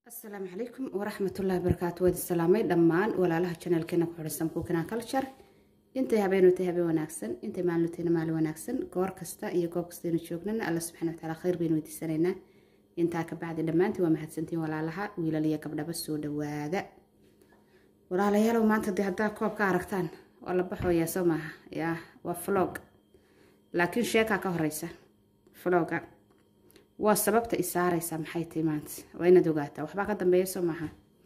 asalaamu calaykum waraxmatullaahi barakaatu waad salaamay dhammaan walaalaha janaalkeena ku xidhisan kukinaa culture intay habeenutay habeen wanaagsan intay maalintayna maalin wanaagsan goor kasta iyo goob kastaynu joognana alla subxana wataala khayr baynu weydiisanaynaa intaa ka bacdi dhammaantiin waa mahadsantiin walaalaha wiilal iyo gabdhaba soo dhawaada walaalayaalow maanta dee haddaa koob ka aragtaan waa la baxoyaa soo maaha yaa waa flog laakiin sheekaa ka horeysa floga waa sababta isaaraysa maxay tahay maanta waa inaad ogaataa waxbaa ka dambeeya soo maaha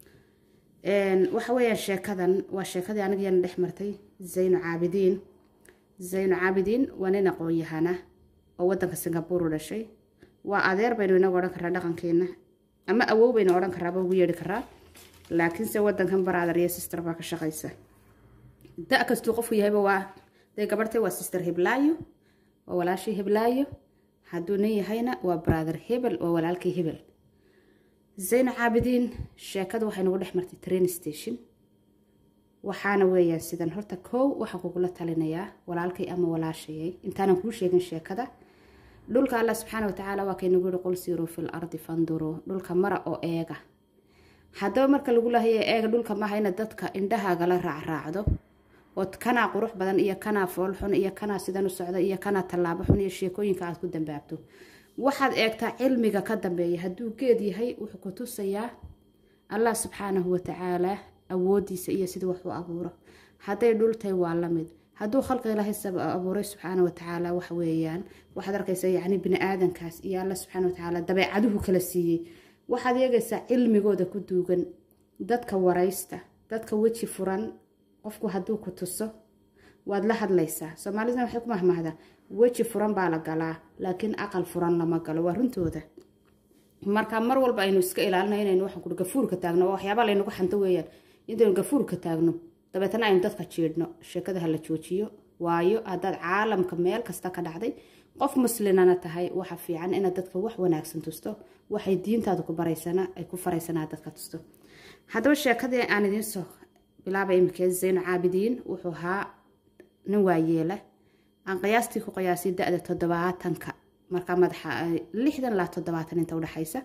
waxa weeyaan sheekadan waa sheekadii anigiyana dhex martay zayno caabidiin zayno caabidiin waa nin aqoon-yahana oo wadanka singabuur u dhashay waa adeer baynu inagu odhan karaa dhaqankeena ama awow baynu odhan karaaba ugu yeedhi karaa laakiinse wadankan brother iyo sister baa ka shaqaysa da kastuu qofku yahayba waa day gabartay waa sister hiblaayo waa walaashii hiblaayo hadduu nin yahayna waa brother hebel waa walaalkii hebel zayno caabidiin sheekada waxay nagu dhex martay train station waxaana weeyaan sidan horta kow waxaan kugula talinayaa walaalkay ama walaashayay intaanan kuu sheegin sheekada dhulka allah subxaana watacaala waa kaynagu yihi qul siiruu fil ardi fanduruu dhulka mara oo eega haddaba marka lagu lahaya eega dhulka maaha ina dadka indhahaagala raacraacdo ood kanaa qurux badan iyo kanaa foolxun iyo kanaa sidan u socda iyo kanaa tallaabo xun iyo sheekooyinka aad ku dambaabto waxaad eegtaa cilmiga ka dambeeya hadduu geed yahay wuxuu ku tusayaa allah subxaanahu watacaalaa awoodiisa iyo sidii wax u abuuro hadday dhultay waa lamid hadduu khalqi ilaahay abuuray subxaana watacaala waxa weeyaan waxaad arkaysaa yacni bini aadankaas iyo alla subxaana watacaala dabeecaduhu kala siiyey waxaad eegaysaa cilmigooda ku duugan dadka waraysta dadka weji furan qofku hadduu ku tuso waad la hadlaysaa soomaalidna waxay ku mahmahdaa weji furan baa la galaa laakiin aqal furan lama galo waa runtooda marka mar walba aynu iska ilaalina inaynu waxaan kuri gafuurka taagno oo waxyaaba laynagu xanto weeyaan intaynu gafuurka taagno dabeetana aynu dadka jiidhno sheekada ha la joojiyo waayo haddaad caalamka meel kasta ka dhacday qof muslinana tahay waxa fiican inaad dadka wax wanaagsan tusto waxay diintaada ku baraysana ay ku faraysanaa dadka tusto haddaba sheekadii aan idiin soo bilaaba imikee zayno caabidiin wuxuu ahaa nin waayeela aan qiyaastii ku qiyaasay da-da toddobaatanka markaa madaxa lixdan ilaa toddobaatan inta udhexaysa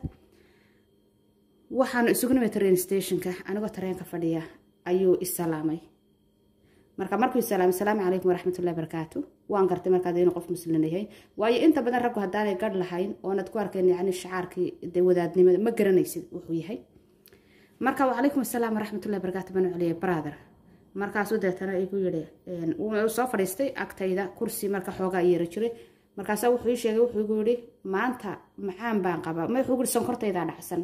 waxaanu isugu nimay train stationka anigoo tareenka fadhiya ayuu isalaamay marka markuu isalaamay salaamu calaykum waraxmatullahi barakaatu waan gartay markaad inuu qof muslin yahay waayo inta badan raggu haddaanay garh lahayn oonad ku arkeen yacni shacaarkii de wadaadnimada ma garanaysid wuxuu yahay marka wacalaykum asalaam waraxmatullahi barakaatu banu celiyay brother markaasuu deetana igu yidhi wuu soo fadhiistay agtayda kursi marka xoogaa yeera jiray markaasaa wuxuu ii sheegay wuxuu igu yidhi maanta macaan baan qabaa ma wuxuu yidhi sonkortaydaa dhacsan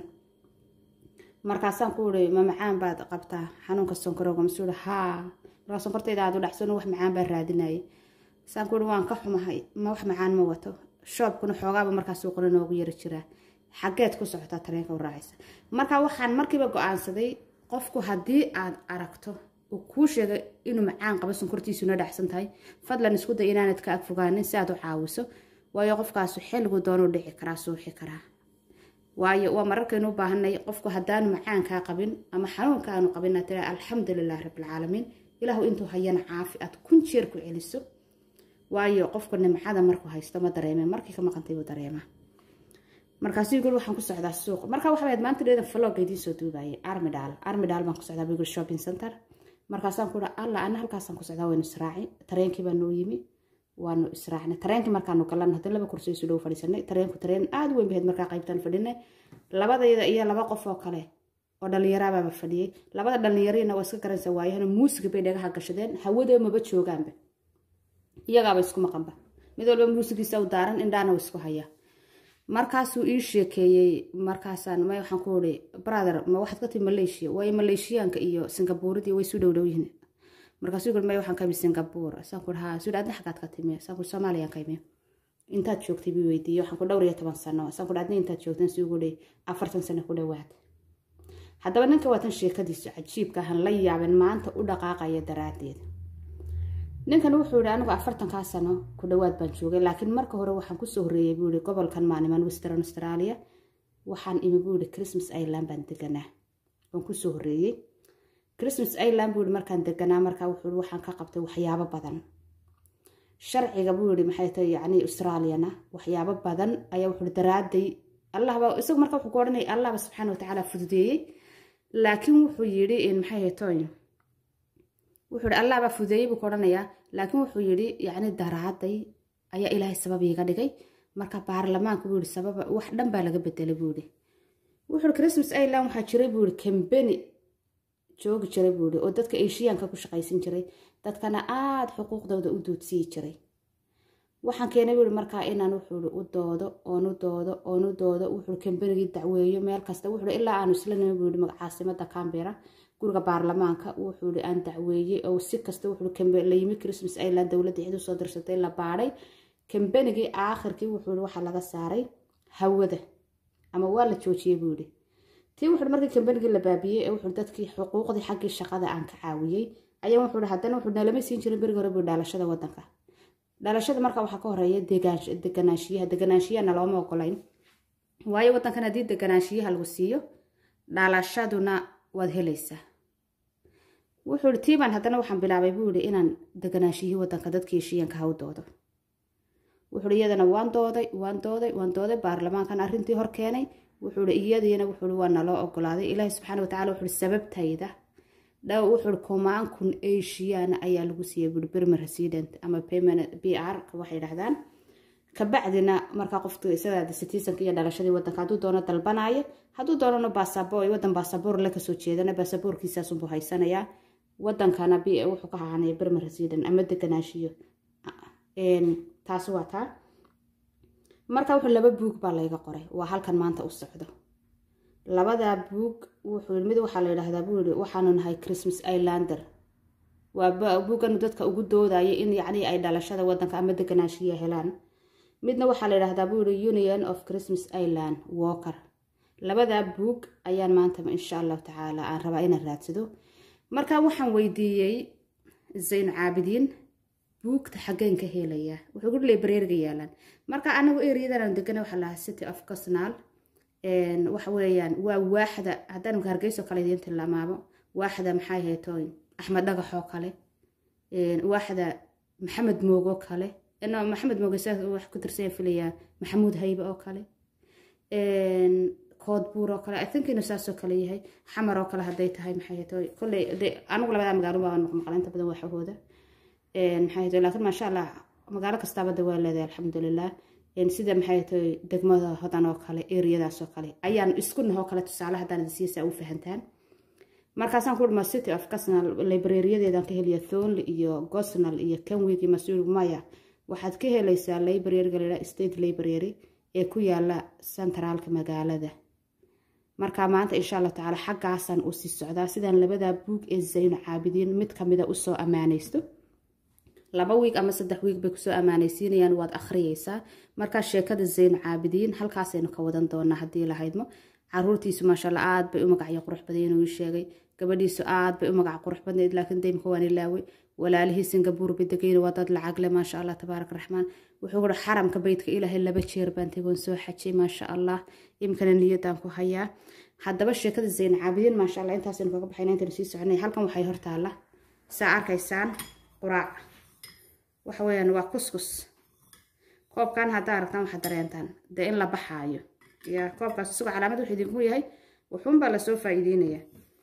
markaasaan ku yidhi ma macaan baad qabtaa xanuunka sonkorowga masuu yidhi haa markaa sonkortayda aad u dhacsan wax macaan baan raadinayay saan ku yidhi waan ka xumahay ma wax macaan ma wato shoobkuna xoogaaba markaas suuqna noogu yari jiraa xaggeed ku socotaa tareenka u raacaysa marka waxaan markiiba go-aansaday qofku haddii aad aragto uu kuu sheegay inuu macaan qabo sonkortiisuna dhacsan tahay fadlan isku day inaanad ka agfogaanin si aad u caawiso waayo qofkaasu xilligu doonuu dhici karaa suuxi karaa waayo waa mararkaynu u baahanay qofku haddaanu macaankaa qabin ama xanuunka aanu qabin aad tiraa alxamdulilah rabbilcaalamiin ilaahu intuu hayana caafi aad kun jeer ku celiso waayo qofku nimcada markuu haysto ma dareeme markii ka maqantay buu dareemaa markaasuu yiguri waxaan ku socdaa suuq marka waxa wayd maanta dheedan flog idiin soo duubayay armidal armidal baan ku socdaa biguri shopping center markaasaan ku alla ana halkaasaan ku socdaa waynu israaci tareenkii baa noo yimi waanu israacnay tareenkii markaanu galan hadda laba kursi isu dhow fadhiisanay tareenku tareen aada u weyn bahayd markaa qaybtaan fadhinay labadayda iyo laba qof oo kale oo dhallinyarabaaba fadhiyey labada dhallinyariina waa iska garanaysa waayahana muusiga bay dhagaha gashadeen hawada maba joogaanba iyagaaba isku maqanba mid walba muusigiisa u daaran indhaana wa isku hayaa markaasuu ii sheekeeyey markaasaan may waxaan ku uri brother ma waxaad ka timi malaysia waayo maleeshiyaanka iyo singabuuridii way isu dhowdhow yihiin markaasuu yiri may waxaan ka imi singabuur saan ku haa suu adna xagaad ka timi saan ku soomaaliyaan ka imi intaad joogtay bii weydiiyey waxaan ku dhowr iyo toban sano saan ku adna intaad joogtan si ugu dhey afartan sano ku dhowaad haddaba ninka waatan sheekadiisu cajiibka ahan la yaaben maanta u dhaqaaqaya daraaddeed ninkan wuxuu yihi anigu afartankaa sano ku dhowaad baan joogay laakiin marka hore waxaan kusoo horreeyey buu yihi gobolkan maaniman western australia waxaan imi buu yihi christmas island baan deganaa waan kusoo horreeyey christmas island buu yihi markaan deganaa markaa wuxuu yihi waxaan ka qabtay waxyaabo badan sharciga buu yihi maxay tahay yacni australiana waxyaabo badan ayaa wuxuu yihi daraaday allahba isagu marka wuxuu ku odhanaya allahba subxaana watacaala fududeeyey laakiin wuxuu yidhi maxay haytoy wuxuu yidhi allahbaa fududeeyey buu ku odhanayaa laakiin wuxuu yidhi yacni daraaday ayaa ilaahay sabab iiga dhigay marka baarlamaanka buu yidhi sababa wax dhan baa laga bedelay buu yidhi wuxuu yidhi christmas island waxaa jiray buu yidhi kambeni joogi jiray buu yidhi oo dadka eshiyaanka ku shaqaysan jiray dadkana aada xuquuqdooda u duudsiyi jiray waxaan keenay buuhi markaa inaan wuxuui u doodo oon u doodo oon u doodo wuxuu kambanigii dacweeyo meel kasta wuxuu ilaa aanu isla nimi buuhi caasimada cambera guriga baarlamaanka wuxuui aan dacweeyey oo si kasta wuxuu la yimi christmas island dowladda cid usoo dirsatay la baadhay kambanigii aakhirkii wuxuu waxaa laga saaray hawada ama waa la joojiyey buu yihi tii wuxuu markii kambanigii la baabiyey ee wuxuu dadkii xuquuqdii xaggii shaqada aan ka caawiyey ayaa wuxuu haddana wuxuu nalama siin jirin berigi hore buu dhalashada wadanka dhalashada marka waxaa ka horeeya deganaanshiyaha deganaanshiyaha nalooma ogolayn waayo wadankan haddii deganaanshiyaha lagu siiyo dhalashaduna waad helaysaa wuxuu ihi tiibaan haddana waxaan bilaabay buu yihi inaan deganaanshiyihii wadanka dadkii heshiiyanka ha u doodo wuxuu ihi iyadana waan dooday waan dooday waan dooday baarlamaankan arrintii hor keenay wuxuu ihi iyadiina wuxuu ihi waa naloo ogolaaday ilaahi subxaana watacala wuxuu ihi sababtayda dhow wuxuu ihi kumaan kun asiana ayaa lagu siiyey buui bermer resident ama payment b r waxay dhahdaan kabacdina markaa qofka isadaada citizenka iyo dhalashadii wadanka hadduu doono dalbanaayo hadduu doonano basaboor wadan basaboor la kasoo jeedana basaboorkiisaasunbuu haysanayaa wadankana b wuxuu ka hahanaya bermer resident ama deganaashiyo taasi waa taa marka wuxuu laba buug baa layga qoray waa halkan maanta u socdo labadaa buug wuxuu mid waxaa la yidhaahdaa buu yihi waxaanu nahay christmas islander waa buuganu dadka ugu doodaya in yacni ay dhalashada wadanka ama deganaashiya helaan midna waxaa la yidhahdaa buu yihi union of christmas island walker labadaa buug ayaan maanta insha allahu tacaala aan rabaa inaan raadsado marka waxaan weydiiyey zayn caabidiin buugta xageen ka helayaa wuxuu gu librariga yaalaan marka anagu eriyadan aan degana waxaa lahaa city of cosnal waxa weeyaan waa waaxda haddaan hargeyso kale idiin tilmaamo waaxda maxay haytooy axmed dhagaxoo kale waaxda maxamed moogo kale maxamed mooge saas wax ku tirsan filayaa maxamuud haybe oo kale koodbuur oo kale i think inuu saasoo kale yahay xamar oo kale hadday tahay maxay haytooy kolley anigu labadaa magaalo baa maqmaqla inta badan waxahooda maxay haytooy laakiin maasha allah magaalo kastaaba de waa leedahay alxamdulilah sida maxay tahay degmada hodan oo kale eriyadaas oo kale ayaan isku nahoo kale tusaale haddaan idinsiisa u fahantaan markaasaan ku dhima city of casnal librariyadeedan ka heliya thonly iyo gosnal iyo kenwig iyo masuul maya waxaad ka helaysaa librariga la state library ee ku yaala centraalka magaalada marka maanta insha allah tacaala xaggaasaan usii socdaa sidaan labadaa buug ee zayno caabidiin mid kamida usoo ammaanaysto laba wiig ama saddex wiig bay kusoo ammaanaysiinayaan waad akhriyeysaa markaa sheekada zayno caabidiin halkaasaynu ka wadan doonaa haddii lahaydmo caruurtiisu maashaalla aad bay u magacyo qurux badan inuu ii sheegay gabadhiisu aad bay u magac qurux badnayd laakiin daymka waan ilaaway walaalihii singabuur bay degayna waa dad lacagle maasha allah tabaarak raxmaan wuxuu uri xaramka beytka ilaahay laba jeer baan tegoon soo xajay maasha allah imkana niyadaan ku hayaa haddaba sheekada zayno caabidiin maasha allah intaasaynu kaga baxayna intaynu sii soconay halkan waxay hortaalla saa arkaysaan quraac waxa weeyaan waa kuskus koobkan haddaa aragtaan waxaad dareentaan dee in la baxaayo ya koobkaas isagoo calaamad wuxuu idinku yahay wuxuunbaa lasoo faa'iideynayaa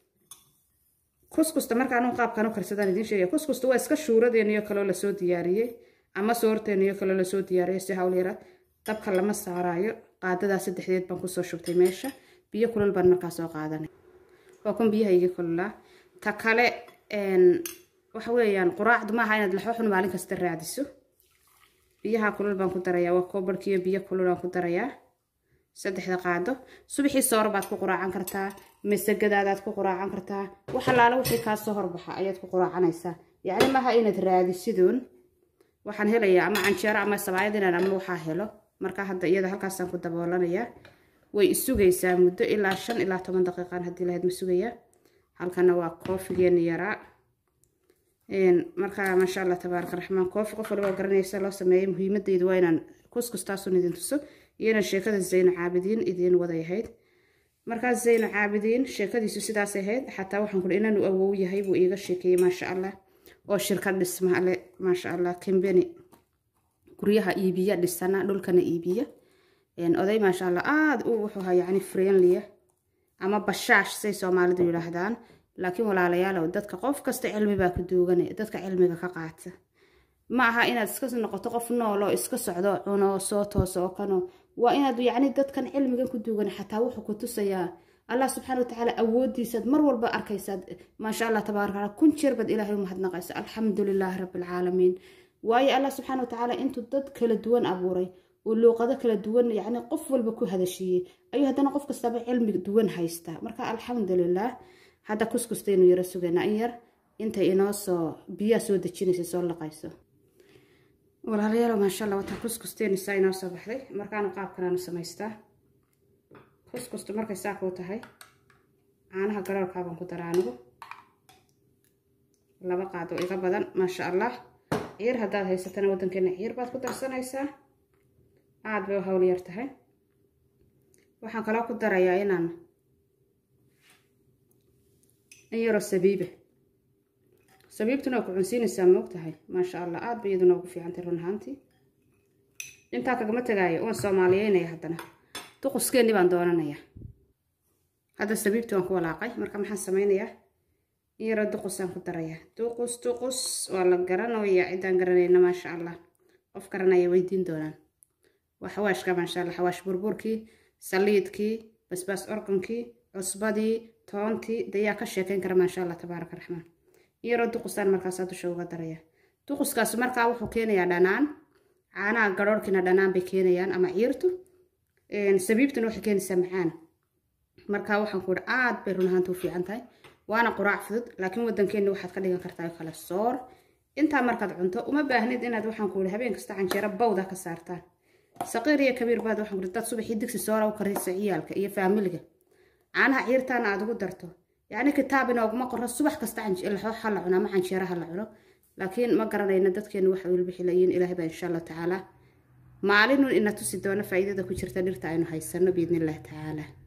kuskusta markaan qaabkan u karsadaan idiin sheegaya kuskusta waa iska shuuradeeniyo kaloo lasoo diyaariyey ama soorteeniyo kaloo lasoo diyaariyey si hawl yara dabka lama saaraayo qaadadaa saddexdeed baan kusoo shubtay meesha biyo kulal baan markaa soo qaadanay waa kun biyaha igi kululaa ta kale waxa weeyaan quraacdu maaha inaad laxooxun maalin kasta raadiso biyaha kulul baan ku darayaa waa koobarkiiyo biyo kulul aan ku darayaa saddexda qaado subaxii soor baad ku quraacan kartaa masagadaadaad ku quraacan kartaa wax allaala wixii kaa soo horbaxa ayaad ku quraacanaysaa yacni maaha inaad raadisiduun waxaan helayaa ama canjeero ama sabaayad inaan ama waxaa helo marka hadda iyada halkaasaan ku daboolanayaa way isugaysaa muddo ilaa shan ilaa toban daqiiqaan haddii lahayd ma sugayaa halkana waa koofigeeni yaraa markaa maasha allah tabaaraka raxmaan koofi qof waliba garanaysa loo sameeyay muhiimadaydu waa inaan kuskustaasuun idin tuso iyana sheekada zayno caabidiin idiin waday ahayd markaa zayno caabidiin sheekadiisu sidaas ahayd xataa waxaan kuhi inaanu awow yahay buu iiga sheekeeyey maasha allah oo shirkad dhisma le maasha allah kambeni guryaha iibiya dhisana dhulkana iibiya oday maasha allah aada u wuxuu ahaa yacni friendliya ama bashaash say soomaalidu yidhaahdaan laakiin walaalayaalow dadka qof kasta cilmi baa ku duuganaya dadka cilmiga ka qaata ma aha inaad iska noqoto qof nool oo iska socdo cuno soo tooso oo kano waa inaad yacni dadkan cilmigan ku duugan xataa wuxuu ku tusayaa allah subxaana watacaala awoodiisaad mar walba arkaysaad maasha allah tabaaraka alla kun jeer baad ilaahay u mahadnaqaysa alxamdu lilaahi rabbilcaalamiin waayo allah subxaana watacaala intuu dad kala duwan abuuray uu luuqado kala duwan yacni qof walba ku hadashiiyey ayuu haddana qof kastaba cilmi duwan haystaa marka alxamdulilah hadda kuskustaynu yaro sugaynaa in yar intay inoo soo biyaa soo dejinaysa soo laqayso walaalayaal maasha allah wataa kuskusteenisaa inoo soo baxday markaanu qaabkanaanu samaystaa kuskustu markay saa kuu tahay caanaha garoorkaabaan ku daraa anigu laba qaado iga badan maasha allah ciir haddaad haysatana waddankeena ciir baad ku darsanaysaa aada bay u hawl yar tahay waxaan kaloo ku darayaa inaan in yaroo sabiiba sabiibtuna waa ku cunsiinaysaa moog tahay maasha allah aada bay iyaduna ugu fiicantay run ahaantii intaa kagama tegaayo waan soomaaliyeynaya haddana duquskeennii baan doonanayaa hadda sabiibtii waan ku walaaqay marka maxaan sameynayaa in yaroo duqusaan ku darayaa duqus duqus waa la garanaya ciddaan garanayna maasha allah qof garanaya weydiin doonaan waa xawaashka maasha allah xawaash burburkii saliidkii basbaas organkii cusbadii toontii dayaa ka sheekayn kara maasha allah tabaaraka raxmaan iyaroo duqusaan markaasaa dusha uga daraya duquskaas markaa wuxuu keenayaa dhanaan caanaha garoorkiina dhanaan bay keenayaan ama ciirtu sabiibtuna waxay keenaysaa macaan markaa waxaan ku ihi aad bay run ahaanta u fiican tahay waana quraac fudud laakiin waddankeenna waxaad ka dhigan kartaa kale soor intaa markaad cunto uma baahnid inaad waxaan ku ihi habeen kasta canjeero bawda ka saartaan saqiir iyo kabiir baad waxaan ku ihi dad subaxii digsi soora u karaysa ciyaalka iyo faamiliga caanaha ciirtaana aad ugu darto yacni kitaab inooguma qoro subax kasta ha la cuno ama canjeeraha la cuno laakiin ma garanayna dadkeenu waxa wilbixilayiin ilaahay baa insha allah tacaala maalinun ina tusi doona faa'iidada ku jirta dhirta aynu haysano biidnillahi tacaala